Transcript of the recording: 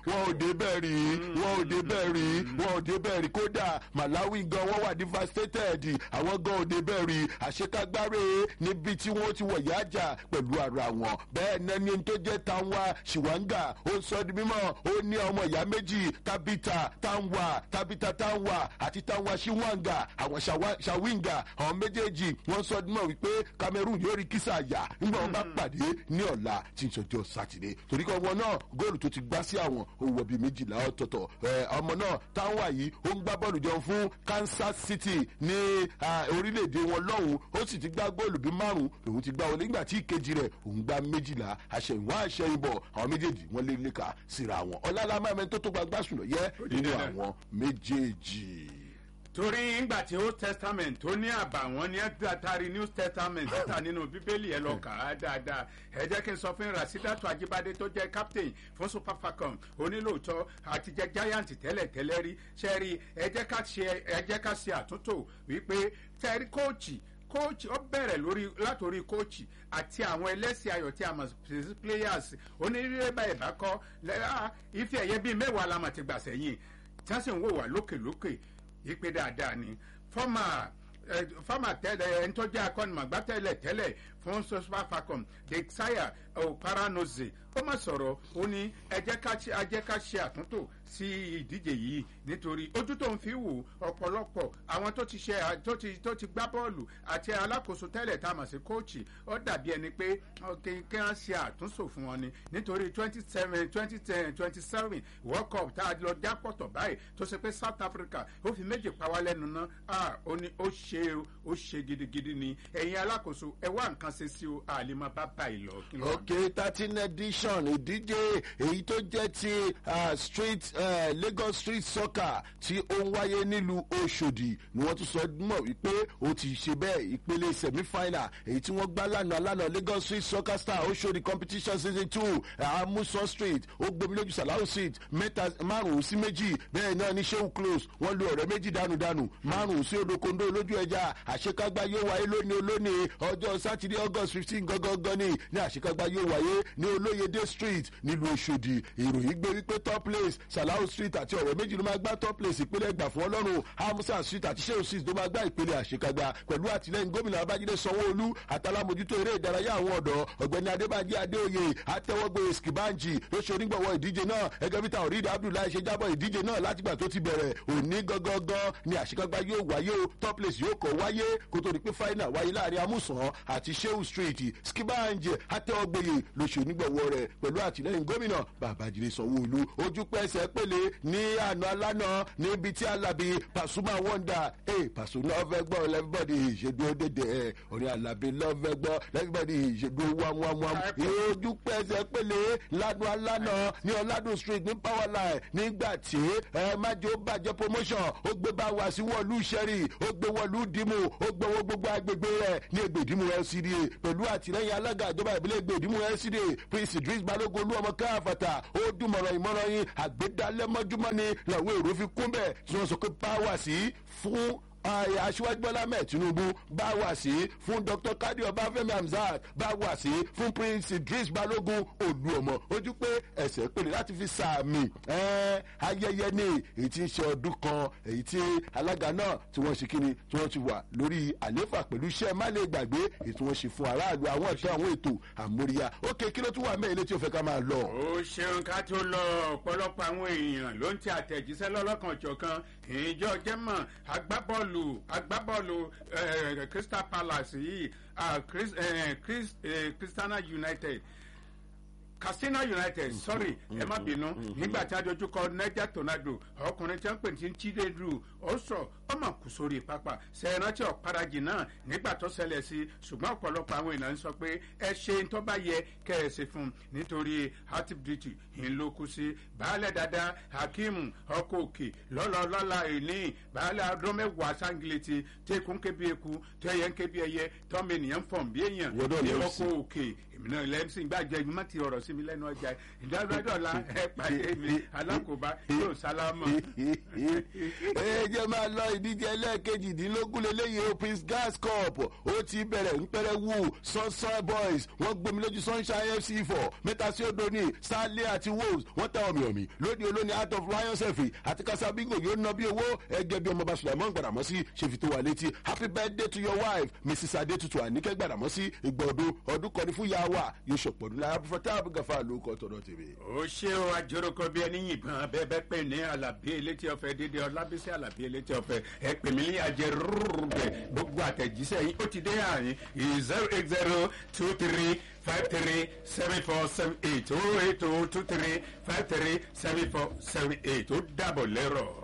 wọn ò débẹ̀ rí wọn ò débẹ̀ rí wọn ò débẹ̀ rí kódà malawi gan wọn wà devastated àwọn gan ò débẹ̀ rí àṣekágbáre níbi tí wọ́n ti wọ̀ yájà pẹ̀lú ara wọn bẹ́ẹ̀ náà ni tó jẹ́ tanwa shiwanga ó sọ di mímọ́ ó ní ọmọ ìyá méjì tabita tanwa tabita tanwa àti tanwa shiwanga àwọn Shawa- shawinga àwọn méjèèjì wọ́n sọ di mímọ́ wípé cameroon yóò rí kísà yà nígbà wọn bá pàdé ní ọ̀la tí ń sọjọ́ sátidé torí kan wọn náà góòlù tó ti gbá sí àwọn owó bíi méjìlá ọ̀tọ̀ọ̀tọ̀ ẹ, ọmọ náà tanwa yìí ó ń gbá bọ́ọ̀lù jẹun fún kansas city ní ah, orílẹ̀-èdè wọn lọ́hùn ó sì ti gbá góòlù bíi márùn lòun ti gbá wọlé nígbà tí ìkejì rẹ̀ òun gbá méjìlá àṣẹyìnwá àṣẹyìnbọ̀ àwọn méjèèjì wọn lé léka síra wọn ọlálàmọ́ ẹ̀mẹ́ tó tó gbagbá sùn lọ yẹ nínú dandan. àwọn méjèèjì. torí ńgbà tí old testament tó ní àbàwọ́n ní àtàrí new testament títà nínú bíbélì ẹ lọ kà á dáadáa ẹ jẹ́ kí n sọ fún rasidatu ajibade tó jẹ́ captain fún super falcon onílòótọ́ àti jẹ́ giant tẹ́lẹ̀ tẹ́lẹ̀ rí sẹ́rí ẹ jẹ́ ká ṣe ẹ jẹ́ ká ṣe àtúntò wípé sẹ́rí kóòchì kóòchì ó bẹ̀rẹ̀ lórí látòrí kóòchì àti àwọn ẹlẹ́sìn ayọ̀ tí a mọ̀ sí players onírúurú báyìí bá kọ́ lẹ́yà ife ẹ̀yẹ bíi mẹ́wàá la mà ti gbà sẹ́yìn tí wọ́n sì ń wò wá lókèlókè ìpè dáadáa ni fọ́mà fọ́mà tẹ́lẹ̀ ẹni tó jẹ́ akọ́nìmọ̀gbá tẹ́lẹ̀ tẹ́lẹ̀ fún super falcon desire oparanoze ó mà sọ̀rọ̀ ó ní ẹ jẹ́ ká ṣe- ẹ jẹ́ ká ṣe àtúntò sí ìdíje yìí nítorí ojú tó ń fi wò ọ̀pọ̀lọpọ̀ àwọn tó ti ṣe tó ti tó ti gbá bọ́ọ̀lù àti alákòóso tẹ́lẹ̀ tá a mọ̀ sí kóòchì ó dàbí ẹni pé ọ, kí kí wọ́n ṣe àtúnṣò fún wọn ni nítorí twenty seven twenty ten twenty seven world cup tá a lọ jápọ̀tọ̀ báyìí tó ṣe pé south africa ó fi méjì pa wá lẹ́nu ná ah, ó ní ó ṣe o, ó ṣe gidigidi ni ẹ̀yin alákòóso ẹ wá nǹkan ṣe sí o àlèmọ́ bá báyìí lọ. kí ló wà? ok thirteen edition ìdíje èyí tó jẹ́ ti ah, street eh, lagos street soccer tí ó ń wáyé nílùú oṣòdì ni wọ́n tún sọ mọ̀ wípé ó ti ṣe bẹ́ẹ̀ ìpele semi-final èyí tí wọ́n gbá lánàá lánàá lagos street soccer star oṣòdì competition season two amusan street ó gbomi lójú salahu street mẹ́ta márùn-ún sí méjì bẹ́ẹ̀ náà ní seun close wọ́n lu ọ̀rẹ́ méjì dànù-dànù márùn-ún sí odokondo lójú ẹja àṣekágbá yóò wáyé lónìí olónìí ọjọ́ sátidé august fifteen gangan ní ní àṣekágbá yóò wáyé ní olóyèdè street nílùú ọ̀ṣọ́dì ìròyìn gbé wípé top place salahu street àti ọ̀rẹ́ méjì ló máa gbá top place ìpínlẹ̀ ẹgbà fún ọlọ́run hamusa street àti seun street ló máa gbá ìpele àṣekágbá pẹ̀lú àtìlẹ́yìn gómìnà babájídé sanwó-olú àtàlámójútó eré ìdárayá àwọn ọ̀dọ́ ọ̀gbẹ́ni adébájí adéoyè àtẹwọ́gbé skibanji ló ṣe onígbọ̀wọ́ ìdíje náà ẹgẹ́ bí táwọn rídà abdullahi ṣe jábọ̀ ìdíje náà látìgbà tó ti bẹ̀rẹ̀ òní gangan ni àṣekágbá yóò wáyé o top place yóò kọ́ wáyé kó tó di pé final wáyé láàrin amúsàn àti seun street skibanji àtẹwọ́gbé ló ṣe onígbọ̀wọ́ rẹ̀ pẹ̀lú àtìlẹ́yìn gómìnà babájídé sanwó-olú ojú pẹ́sẹ̀ pélé ní àná alánà níbi tí alábi pasuma wonder ẹ pàṣẹ lọ́fẹ́ gbọ́ lẹ́fíbọ̀dì ìṣèdúró dédé ẹ orin alábi lọ́fẹ́ gbọ́ lẹ́fíbọ̀dì ìṣèdúró wámúwámúwám ojú pẹ́sẹ̀ pélé ládùn alánà ní ọ̀làdùn street ní power line nígbà tí ẹ májò bàjẹ́ promotion ó gbé bá wa sí wọ́ọ̀lù sẹ́rì ó gbé wọ́ọ̀lù dìmú ó gbowó gbogbo agbègbè rẹ̀ ní ègbèdìmú lcda pẹ̀lú àtìlẹ́yìn alága ìjọba ìbílẹ̀ ègbèdìmú lcda prince idris balogun olú ọmọ káfàtà ó dùmọ̀ràn ìmọ̀ràn yín àgbédálẹ́mọ́júmọ́ ni làwọn èrò fi kún bẹ́ẹ̀ tí wọ́n sọ pé báwa sí fún ààyè aṣíwájú bọ́lá mẹ́ẹ̀ tinubu bá wà sí fún dr kadi ọbáfẹ́mi hamzat bá wà sí fún prince idris balogun olúọmọ ojú pé ẹsẹ̀ pèlè láti fi sàmì ẹ́ẹ́ ayẹyẹ ní èyí tí ń ṣe ọdún kan èyí tí alága náà tí wọ́n ṣe kíni tí wọ́n ti wà lórí àléfà pẹ̀lú iṣẹ́ má lè gbàgbé èyí tí wọ́n ṣe fún aráàlú àwọn ẹ̀tọ́ àwọn ètò àmóríyá ókè kí ló tún wà mẹ́ẹ̀lẹ́ tí ó fẹ́ ká máa lọ. ó ṣeun ká tó lọ ọ̀pọ̀lọpọ̀ àwọn èèyàn ló ń tẹ àtẹ̀jíṣẹ́ lọ́lọ́kan ọ̀jọ̀kan ìjọ jẹ́mọ̀ agbábọ́ọ̀lù agbábọ́ọ̀lù eh, crystal palace yìí ah, Chris- eh, Chris- eh, christiana united katsina united sorry ẹ má bínú nígbà tí a dojú kọ niger tornado ọkùnrin tí wọn pè ní chinedu ó sọ ọmọ kù sórí pápá sẹẹrántí ọ̀parajì náà nígbà tó ṣẹlẹ̀ sí ṣùgbọ́n ọ̀pọ̀lọpọ̀ àwọn èèyàn ń sọ pé ẹ ṣe ń tó bá yẹ kẹ́ ẹ ṣe fún un nítorí heart duty ń ló kú sí baálẹ̀ dada hakeem ọkọ̀ òkè lọ́lọ́lọ́la èní baálẹ̀ ọdún mẹ́wàá sangileti tẹkùn kébi eku tẹyẹ ń kébi ẹyẹ tọ́mọ ènìyàn fọ̀n bí èèyàn Wọ́dọ̀ ní lọ ọkọ̀ òkè èmi náà lẹ́mísìn gbàjẹ́ ìgbìmọ̀ ti ọ̀rọ̀ sí mi lẹ́nu ọjà ìdádọ́dọ́la ẹ pàdé mi alákòóbá yóò sálámọ̀. ẹ jẹ́ máa lọ ìdíje ẹlẹ́ẹ̀kejìdínlógún lélẹ́yìí o prince gas cup ó ti bẹ̀rẹ̀ ńpẹ́rẹ́ wù sunshine boys wọ́n gbomi lójú sunshine fc four mẹ́ta sí odò ní starley àti wolves wọ́n tẹ ọ̀mì ọ̀mì lóde olóni out of lions ẹ̀fì àti kasabingo yóò ná bí owó ẹgẹ bí ọmọọba sulaimon gbàdàmọ́sí ṣèfi tó wà létí happy birthday to your wife mrs adetutu anike gbàdàmọ́sí ìgbà ọdún ọdún kan ní fún yàwá yóò ṣọ̀pọ̀ ní lára fún táàbù gàfà ló kọ́ tọ̀dọ̀ tèmi. ó ṣe o àjòròkọ bí ẹni yìnbọn bẹẹ pè ní alábí elétí ọfẹ dídé ọlábísí alábí elétí ọfẹ ẹ pè mí ní ajẹ rúrúbẹ gbogbo àtẹjíṣẹ yìí ó ti dé àárín zero eight zero two three five three seven four seven eight oh eight oh two three five three seven four seven eight ó dàbọ̀ lẹ́rọ̀.